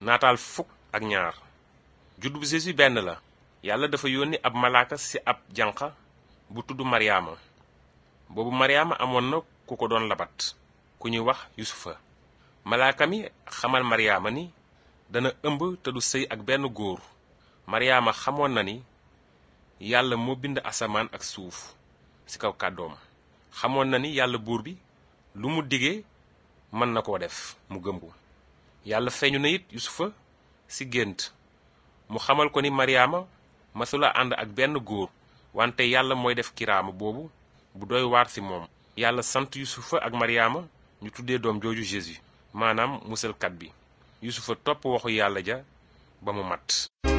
naataal fukk ak ñaar juddu bu Jésus benn la yàlla dafa yónni ab malaaka ci ab janq bu tudd maryaama boobu maryaama amoon na ku ko doon labat ku ñuy wax yusufa malaaka mi xamal maryaama ni dana ëmb te du sëy ak benn góor maryaama xamoon na ni yàlla moo bind asamaan ak suuf ci kaw kàddoom xamoon na ni yàlla buur bi lu mu digee mën na koo def mu gëm ko yàlla feeñu na it yusufa ci gént mu xamal ko ni maryaama masula ànd ak benn góor wante yàlla mooy def kiraama boobu bu doy waar ci moom yàlla sant yusufa ak maryaama ñu tuddee doom jooju Jésus maanaam musalkat bi yusufa topp waxu yàlla ja ba mu mat